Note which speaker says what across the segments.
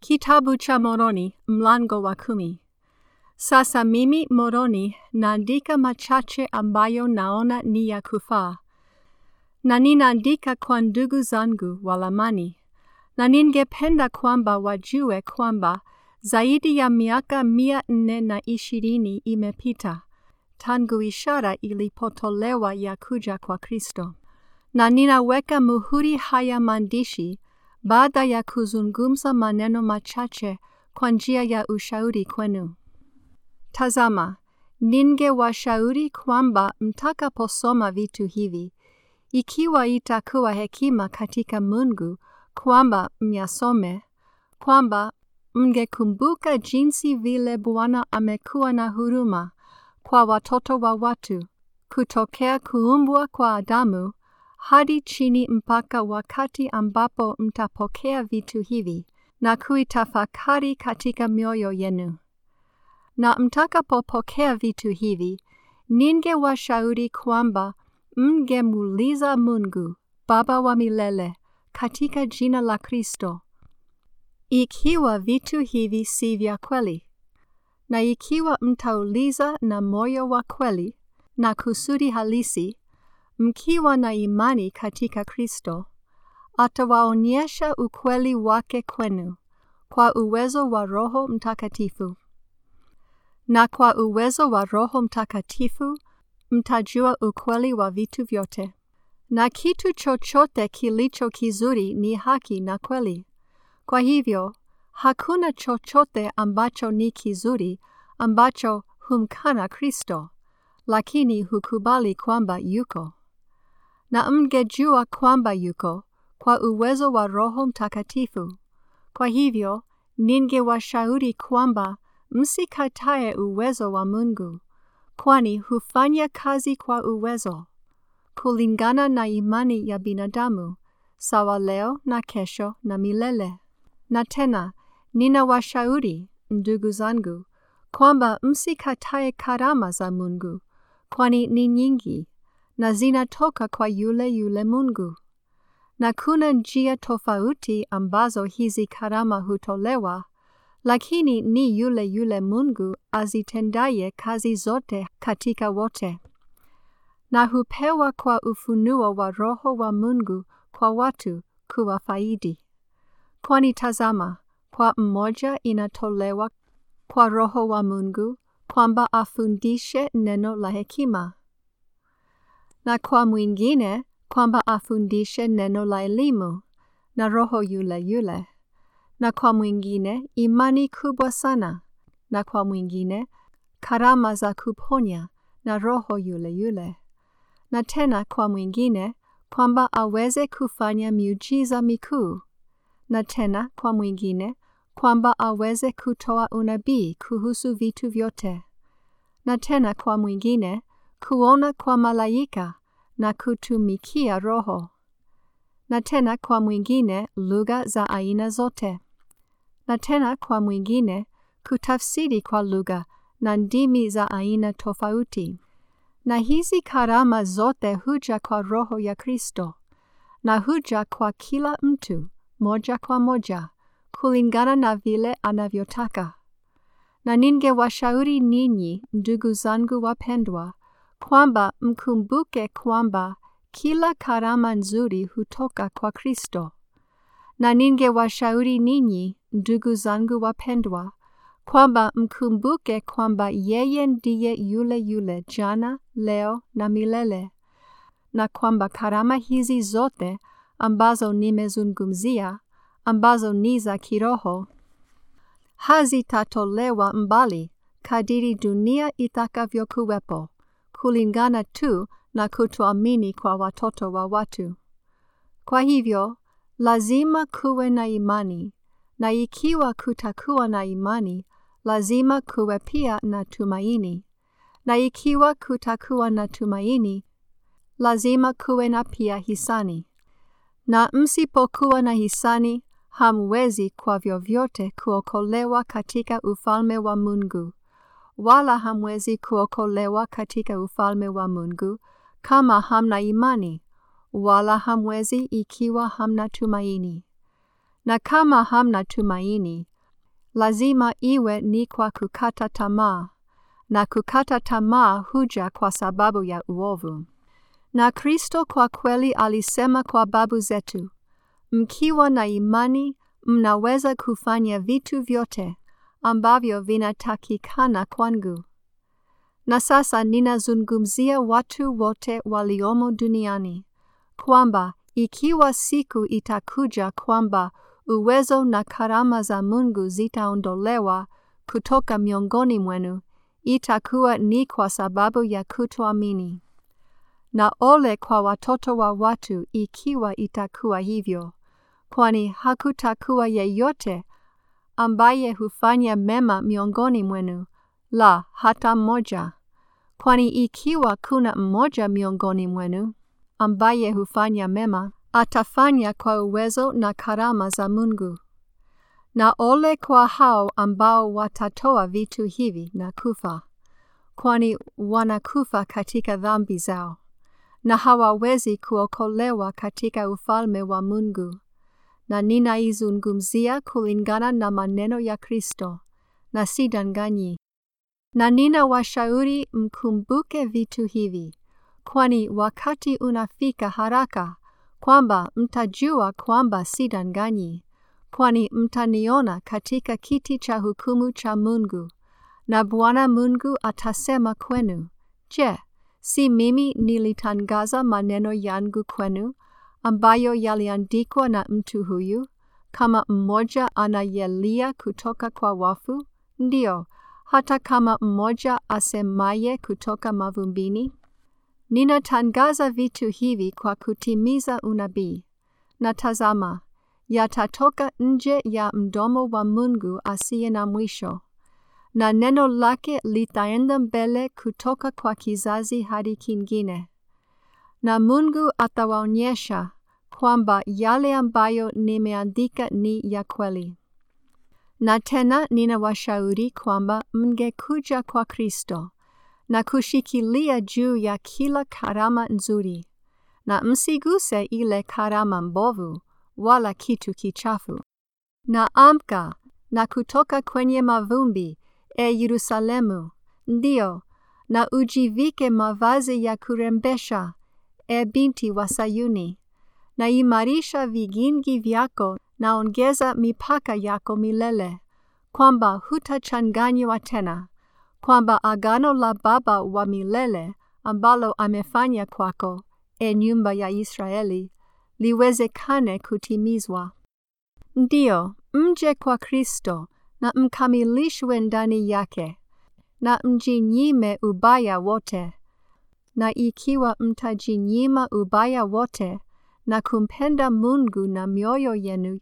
Speaker 1: Kitabu cha Moroni mlango wa kumi. Sasa mimi Moroni naandika machache ambayo naona ni ya kufaa, na ninaandika kwa ndugu zangu Walamani, na ningependa kwamba wajue kwamba zaidi ya miaka mia nne na ishirini imepita tangu ishara ilipotolewa ya kuja kwa Kristo, na ninaweka muhuri haya maandishi baada ya kuzungumza maneno machache kwa njia ya ushauri kwenu. Tazama, ningewashauri kwamba mtakaposoma vitu hivi, ikiwa itakuwa hekima katika Mungu kwamba myasome, kwamba mngekumbuka jinsi vile Bwana amekuwa na huruma kwa watoto wa watu kutokea kuumbwa kwa Adamu hadi chini mpaka wakati ambapo mtapokea vitu hivi na kuitafakari katika mioyo yenu. Na mtakapopokea vitu hivi, ningewashauri kwamba mngemuuliza Mungu Baba wa milele katika jina la Kristo, ikiwa vitu hivi si vya kweli, na ikiwa mtauliza na moyo wa kweli na kusudi halisi mkiwa na imani katika Kristo, atawaonyesha ukweli wake kwenu kwa uwezo wa Roho Mtakatifu. Na kwa uwezo wa Roho Mtakatifu mtajua ukweli wa vitu vyote. Na kitu chochote kilicho kizuri ni haki na kweli. Kwa hivyo, hakuna chochote ambacho ni kizuri ambacho humkana Kristo, lakini hukubali kwamba yuko na mngejua kwamba yuko kwa uwezo wa Roho Mtakatifu. Kwa hivyo, ningewashauri kwamba msikatae uwezo wa Mungu, kwani hufanya kazi kwa uwezo, kulingana na imani ya binadamu, sawa leo na kesho na milele. Na tena, ninawashauri, ndugu zangu, kwamba msikatae karama za Mungu, kwani ni nyingi na zinatoka kwa yule yule Mungu. Na kuna njia tofauti ambazo hizi karama hutolewa, lakini ni yule yule Mungu azitendaye kazi zote katika wote. Na hupewa kwa ufunuo wa Roho wa Mungu kwa watu kuwafaidi. Kwani tazama, kwa mmoja inatolewa kwa Roho wa Mungu kwamba afundishe neno la hekima na kwa mwingine kwamba afundishe neno la elimu na Roho yule yule, na kwa mwingine imani kubwa sana, na kwa mwingine karama za kuponya na Roho yule yule, na tena kwa mwingine kwamba aweze kufanya miujiza mikuu, na tena kwa mwingine kwamba aweze kutoa unabii kuhusu vitu vyote, na tena kwa mwingine kuona kwa malaika na kutumikia Roho, na tena kwa mwingine lugha za aina zote, na tena kwa mwingine kutafsiri kwa lugha na ndimi za aina tofauti. Na hizi karama zote huja kwa Roho ya Kristo, na huja kwa kila mtu moja kwa moja kulingana na vile anavyotaka. Na ningewashauri ninyi, ndugu zangu wapendwa, kwamba mkumbuke kwamba kila karama nzuri hutoka kwa Kristo. Na ningewashauri ninyi, ndugu zangu wapendwa, kwamba mkumbuke kwamba yeye ndiye yule yule jana, leo na milele, na kwamba karama hizi zote ambazo nimezungumzia, ambazo ni za kiroho, hazitatolewa mbali kadiri dunia itakavyokuwepo kulingana tu na kutoamini kwa watoto wa watu. Kwa hivyo, lazima kuwe na imani, na ikiwa kutakuwa na imani, lazima kuwe pia na tumaini, na ikiwa kutakuwa na tumaini, lazima kuwe na pia hisani. Na msipokuwa na hisani, hamwezi kwa vyovyote kuokolewa katika ufalme wa Mungu wala hamwezi kuokolewa katika ufalme wa Mungu kama hamna imani, wala hamwezi ikiwa hamna tumaini. Na kama hamna tumaini, lazima iwe ni kwa kukata tamaa, na kukata tamaa huja kwa sababu ya uovu. Na Kristo kwa kweli alisema kwa babu zetu, mkiwa na imani mnaweza kufanya vitu vyote ambavyo vinatakikana kwangu. Na sasa ninazungumzia watu wote waliomo duniani, kwamba ikiwa siku itakuja kwamba uwezo na karama za Mungu zitaondolewa kutoka miongoni mwenu, itakuwa ni kwa sababu ya kutoamini. Na ole kwa watoto wa watu ikiwa itakuwa hivyo, kwani hakutakuwa yeyote ambaye hufanya mema miongoni mwenu, la hata mmoja. Kwani ikiwa kuna mmoja miongoni mwenu ambaye hufanya mema, atafanya kwa uwezo na karama za Mungu. Na ole kwa hao ambao watatoa vitu hivi na kufa, kwani wanakufa katika dhambi zao, na hawawezi kuokolewa katika ufalme wa Mungu. Na ninaizungumzia kulingana na maneno ya Kristo, na sidanganyi. Na nina washauri mkumbuke vitu hivi, kwani wakati unafika haraka kwamba mtajua kwamba sidanganyi, kwani mtaniona katika kiti cha hukumu cha Mungu, na Bwana Mungu atasema kwenu, Je, si mimi nilitangaza maneno yangu kwenu, ambayo yaliandikwa na mtu huyu, kama mmoja anayelia kutoka kwa wafu? Ndiyo, hata kama mmoja asemaye kutoka mavumbini? Ninatangaza vitu hivi kwa kutimiza unabii. Na tazama, yatatoka nje ya mdomo wa Mungu asiye na mwisho, na neno lake litaenda mbele kutoka kwa kizazi hadi kingine. Na Mungu atawaonyesha kwamba yale ambayo nimeandika ni ya kweli. Na tena ninawashauri kwamba mngekuja kwa Kristo na kushikilia juu ya kila karama nzuri, na msiguse ile karama mbovu wala kitu kichafu. Na amka na kutoka kwenye mavumbi, e Yerusalemu, ndio, na ujivike mavazi ya kurembesha, e binti wa Sayuni, na imarisha vigingi vyako na ongeza mipaka yako milele, kwamba hutachanganywa tena kwamba agano la Baba wa milele ambalo amefanya kwako, e nyumba ya Israeli, liwezekane kutimizwa. Ndiyo, mje kwa Kristo na mkamilishwe ndani yake, na mjinyime ubaya wote. Na ikiwa mtajinyima ubaya wote na kumpenda Mungu na mioyo yenu,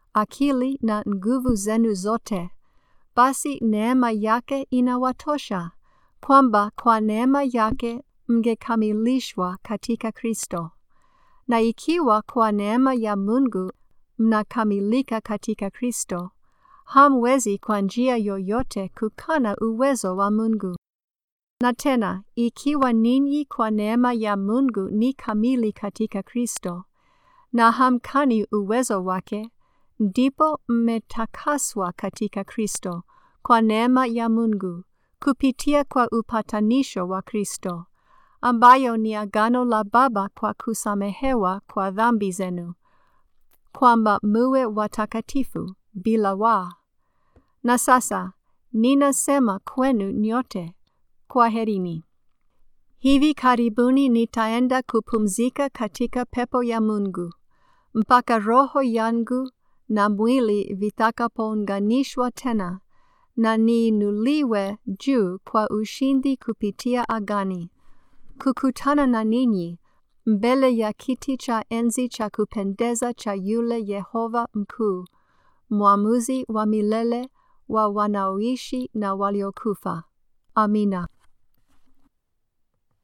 Speaker 1: akili na nguvu zenu zote, basi neema yake inawatosha, kwamba kwa neema yake mngekamilishwa katika Kristo. Na ikiwa kwa neema ya Mungu mnakamilika katika Kristo, hamwezi kwa njia yoyote kukana uwezo wa Mungu. Na tena, ikiwa ninyi kwa neema ya Mungu ni kamili katika Kristo, na hamkani uwezo wake, ndipo mmetakaswa katika Kristo kwa neema ya Mungu kupitia kwa upatanisho wa Kristo, ambayo ni agano la Baba kwa kusamehewa kwa dhambi zenu, kwamba muwe watakatifu bila waa. Na sasa ninasema kwenu nyote, kwaherini. Hivi karibuni nitaenda kupumzika katika pepo ya Mungu mpaka roho yangu na mwili vitakapounganishwa tena na niinuliwe juu kwa ushindi kupitia agani, kukutana na ninyi mbele ya kiti cha enzi cha kupendeza cha yule Yehova mkuu, mwamuzi wa milele wa wanaoishi na waliokufa. Amina.